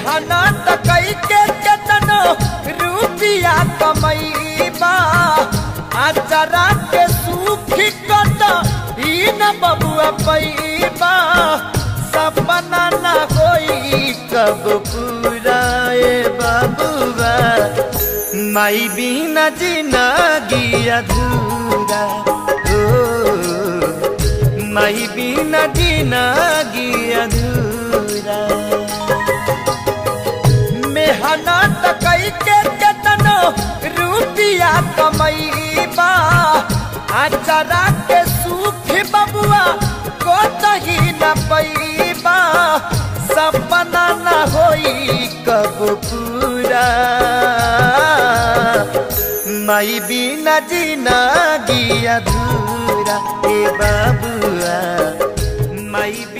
मेहनत कई के केतनो रुपिया कमैबा आचरा के सुखी कत ई न बबुआ पैबा सपना न होई कब पूरा ए बबुआ माई बिना जिंदगी अधूरा ओ माई बिना जिंदगी अधूरा मेहनत कई के केतनो रुपिया कमैबा आचरा के सुख बबुआ को तही न पैबा सपना न होई कब पूरा माई बिना जिंदगी अधूरा ए बाबुआ माई